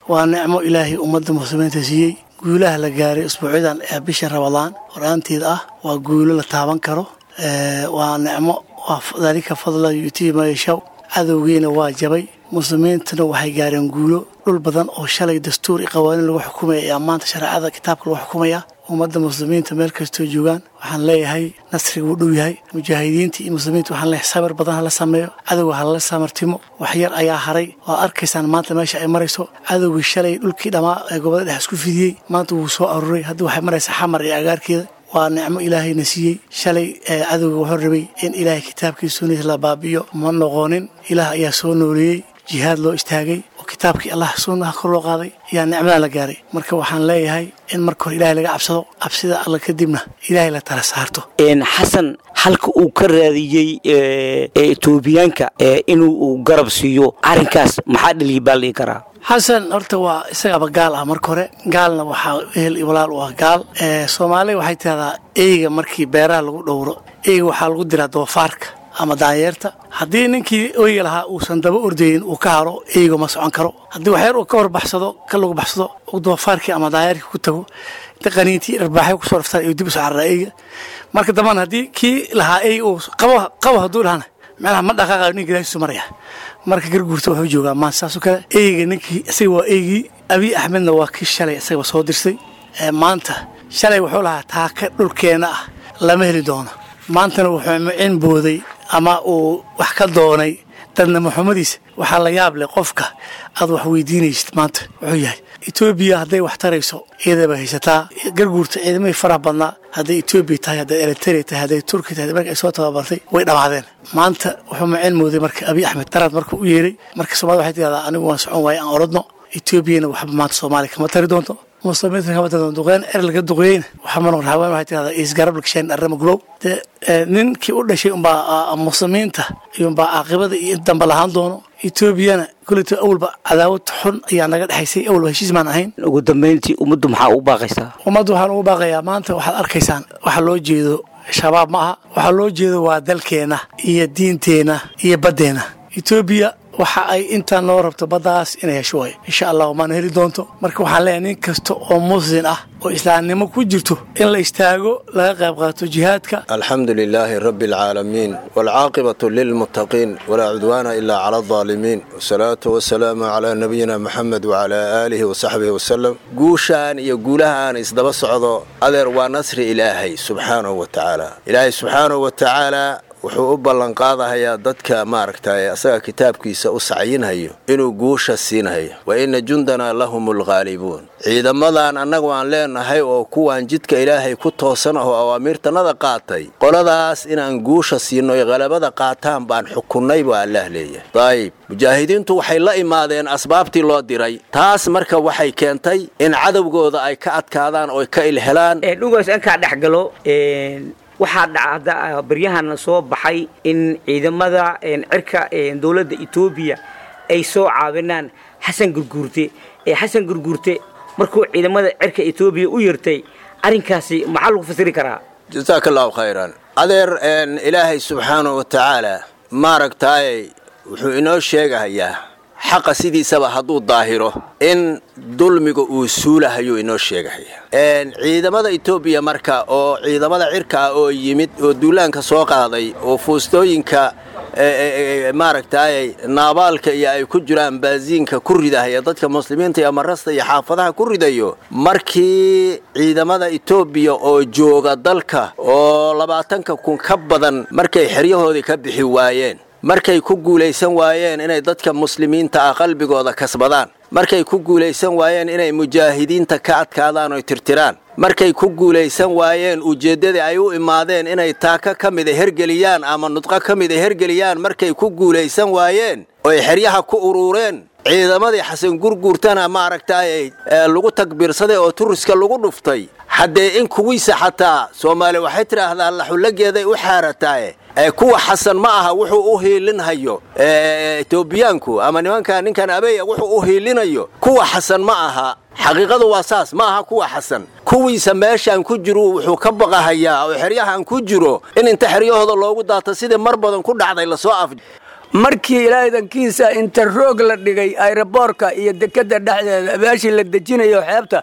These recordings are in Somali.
waa nicmo ilaahay ummadda muslimiinta siiyey guulaha la gaaray usbuucyadan ee bisha rabadaan horaanteeda ah waa guulo la taaban karo waa nicmo waa dalika fadla yutii ma yashaw cadowgiina waa jabay muslimiintuna waxay gaareen guulo dhul badan oo shalay dastuur iyo qawaaniin lagu xukumaya ayaa maanta shareecada kitaabka lagu xukumaya ummadda muslimiinta meel kastoo joogaan waxaan leeyahay nasriga wuu dhow yahay mujaahidiinta iyo muslimiinta waxaan leeyahay sabir badan hala sameeyo cadowga halala samartimo waxyar ayaa haray waad arkaysaan maanta meesha ay marayso cadowgii shalay dhulkii dhammaa ee gobolada dhex isku fidiyey maanta wuu soo aruuray haddii waxay maraysaa xamar iyo agaarkeeda waa nicmo ilaahayna siiyey shalay cadowga wuxuu rabay in ilaahay kitaabkii sunnadiisa la baabi'iyo ma noqonin ilaah ayaa soo nooleeyey jihaad loo istaagay oo kitaabkii allah sunnaha kor loo qaaday ayaa nicmadan la gaaray marka waxaan leeyahay in marka hore ilahay laga cabsado cabsida alla kadibna ilaahay la tala saarto xasan halka uu ka raadiyey etoobiyaanka inuu garab siiyo arrinkaas maxaa dhaliya baa dhihi karaa xasan horta waa isagaaba gaal ah marka hore gaalna waxaa ehel iyo walaal u ah gaal soomaaliya waxay tidahdaa eyga markii beeraha lagu dhowro eyga waxaa lagu diraa doofaarka ama daanyeerta haddii ninkii oyga lahaa uusan daba ordayin uu ka haro eyga ma socon karo haddii waxyar uu ka horbaxsado ka lagu baxsado uu doofaarkii ama daanyeerkii ku tago inta qaniintii dharbaaxyo kusoo raftaan iyo dib u soo cararaa eyga marka dambana haddii kii lahaa eyga uu qabo qabo hadduu dhahana macnaha ma dhaqaaqayo ninka ilaahtiisu maraya marka garguurta wuxuu joogaa maanta saasoo kale eyga ninkii isaga waa eygii abiy axmedna waa kii shalay isagaba soo dirsay maanta shalay wuxuu lahaa taaka dhulkeenna ah lama heli doono maantana wuxuu micin booday ama uu wax ka doonay dadna maxamadiisa waxaa la yaab leh qofka aad wax weydiinaysid maanta wuxuu yahay etoobiya hadday wax tarayso ciidaba haysataa garguurta ciidamahii faraha badnaa hadday etoobiya tahay hadday eritrea tahay hadday turki tahay marka ay soo tababartay way dhammaadeen maanta wuxuu maceen mooday marka abiy axmed daraad marka u yeeray marka soomaalida waxay tidahdaa anigu waan socon waaye aan orodno etoobiyana waxba maanta soomaaliya kama tari doonto muslimiinta kama tari doonto duqeyn er laga duqeeyeyna waxaa ma noqon haween waxay tidahdaa isgarab lagshayn arrama gulow dee ninkii u dhashay umbaa muslimiinta iyo umbaa caaqibada iyo in damba lahaan doono etoobiyana kuleta awalba cadaawad xun ayaa naga dhexaysay awalba heshiis maan ahayn ugu dambayntii ummaddu maxaa ugu baaqaysaa ummaddu waxaan ugu baaqayaa maanta waxaad arkaysaan waxa loo jeedo shabaab ma aha waxaa loo jeedo waa dalkeenna iyo diinteenna iyo baddeenna etoobiya waxa ay intaan noo rabto baddaas inay hesho waay insha allah maana heli doonto marka waxaan leeyahay nin kasta oo muslin ah oo islaamnimo ku jirto in la istaago laga qayb qaato jihaadka alxamdu lilaahi rabbi alcaalamiin waalcaaqibatu lilmuttaqiin walaa cudwaana ilaa cala aldaalimiin wasalaatu wasalaamu calaa nabiyina moxamed wacalaa aalihi wasaxbihi wasalam guushaan iyo guulahaan isdaba socdo adeer waa nasri ilaahay subxaanahu wa tacaala ilaahay subxaanahu wa tacaala wuxuu u ballanqaadahayaa dadka maaragtay asaga kitaabkiisa u sacyinhayo inuu guusha siinhayo wa inna jundanaa lahum alghaalibuun ciidamadan annagu aan leenahay oo kuwaan jidka ilaahay ku toosan ahoo awaamiirtannada qaatay qoladaas inaan guusha siinno oy qalabada qaataan baan xukunnay baa allaah leeyahay dayib mujaahidiintu waxay la imaadeen asbaabtii loo diray taas marka waxay keentay in cadowgooda ay ka adkaadaan oo ka ilhelaan dhugaas inkaa dhex galo waxaa dhacda baryahana soo baxay in ciidamada cirka dowladda etoobiya ay soo caawinaan xasan gurguurte xasan gurguurte markuu ciidamada cirka etoobiya u yartay arrinkaasi maxaa lagu fasiri karaa jasaaka allahu khayran adeer ilaahay subxaanahu wa tacaala maaragtaay wuxuu inoo sheegahayaa xaqa sidiisaba hadduu daahiro in dulmiga uu suulahayuu inoo sheegahaya ciidamada etoobiya marka oo ciidamada cirka ah oo yimid oo duulaanka soo qaaday oo fuustooyinka maaragtay naabaalka iyo ay ku jiraan baasiinka ku ridahaya dadka muslimiinta iyo marasta iyo xaafadaha ku ridayo markii ciidamada etoobiya oo jooga dalka oo labaatanka kun ka badan markay xeryahoodii ka bixi waayeen markay ku guulaysan waayeen inay dadka muslimiinta ah qalbigooda kasbadaan markay ku guulaysan waayeen inay mujaahidiinta ka adkaadaan oy tirtiraan markay ku guulaysan waayeen ujeeddadii ay u imaadeen inay taaka ka mida hergeliyaan ama nudqo ka mida hergeliyaan markay ku guulaysan waayeen oy xeryaha ku uruureen ciidamadii xasan gurguurtana maaragtay lagu takbiirsaday oo turiska lagu dhuftay haddee in kuwiisa xataa soomaali waxay tidhaahdaa laxullageeday u xaarataaye kuwa xasan ma aha wuxuu u hiilinhayo etoobiyaanku ama nimanka ninkan abeya wuxuu u hiilinayo kuwa xasan ma aha xaqiiqadu waa saas ma aha kuwa xasan kuwiisa meeshaan ku jiru wuxuu ka baqahayaa oo xeryahan ku jiro in inta xeryahooda loogu daato sidii mar badan ku dhacday lasoo af markii ilaadankiisa inta roog la dhigay ayroboorka iyo dekada dhexdeeda meeshii la dejinayo xeebta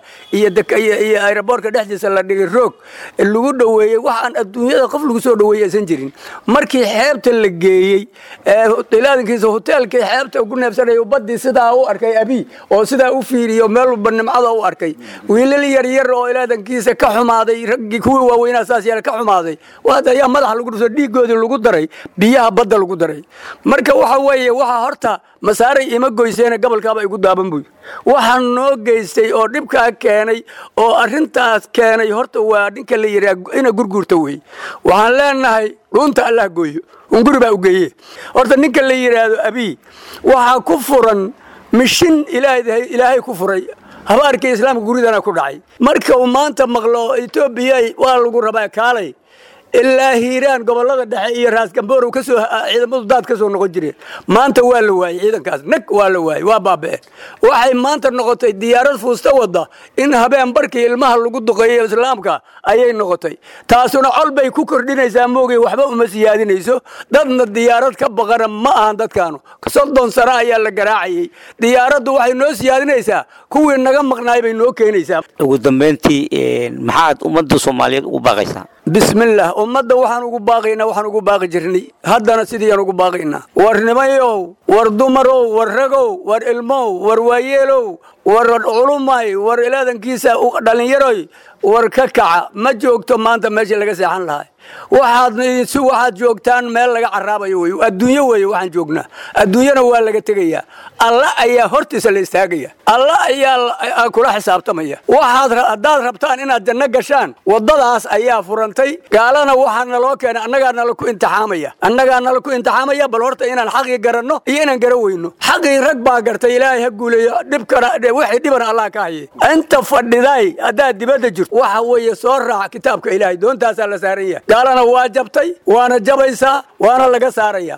iyo ayroboorka dhexdiisa la dhigay roog lagu dhoweeyey waxaan adduunyada qof lagu soo dhoweeyey aysan jirin markii xeebta la geeyey ilaadankiisa hoteelkii xeebta ku neebsanaya badii sidaa u arkay abi oo sidaa u fiiriyo meel walba nimcada u arkay wiilal yaryar oo ilaadankiisa ka xumaaday raggii kuwii waaweynaa saas yeela ka xumaaday waad ayaa madaxa lagu dhuso dhiigoodii lagu daray biyaha badda lagu daray marka waxa weeye waxa horta masaaray ima goyseene gobolkaaba igu daaban buy waxaa noo geystay oo dhibkaa keenay oo arrintaas keenay horta waa ninka la yidhaha ina gurguurta wey waxaan leenahay dhuunta allah gooyo unguri baa u geeye horta ninka la yidhaahdo abii waxaa ku furan mishin ilaahay ku furay habaarkii islaamka guridana ku dhacay marka uu maanta maqlo etoobiya waa lagu rabaa kaalay ilaa hiiraan gobolada dhexe iyo raasgamboorow kasoo ciidamadu daad ka soo noqon jireen maanta waa la waayey ciidankaas nag waa la waayey waa baaba'een waxay maanta noqotay diyaarad fuusta wadda in habeen barkii ilmaha lagu duqeeyo islaamka ayay noqotay taasuna col bay ku kordhinaysaa moogay waxba uma siyaadinayso dadna diyaarad ka baqana ma ahan dadkaanu soddon sano ayaa la garaacayey diyaaraddu waxay noo siyaadinaysaa kuwii naga maqnaay bay noo keenaysaa ugu dambeyntii maxaad ummadda soomaaliyeed ugu baaqaysaa bismillaah ummadda waxaan ugu baaqaynaa waxaan ugu baaqi jirnay haddana sidiiyaan ugu baaqaynaa war nimayow war dumarow war ragow war ilmow war waayeelow war culumay war ilaadankiisa dhallinyaroy war ka kaca ma joogto maanta meeshii laga seexan lahay waxaad si waxaad joogtaan meel laga caraabayo wey adduunyo weeye waxaan joognaa adduunyana waa laga tegayaa alla ayaa hortiisa la istaagaya alla ayaa kula xisaabtamaya waxaad haddaad rabtaan inaad janno gashaan waddadaas ayaa furantay gaalana waxaa naloo keenay annagaa nala ku imtixaamaya annagaa nala ku imtixaamaya bal horta inaan xaqii garanno iyo inaan gara weyno xaqii rag baa gartay ilaahay ha guuleeyo dhibkana wixii dhibana allah ka haye inta fadhiday haddaad dibadda jirto waxa weeye soo raac kitaabka ilaahay doontaasaa la saaran yahay gaalana waa jabtay waana jabaysaa waana laga saaraya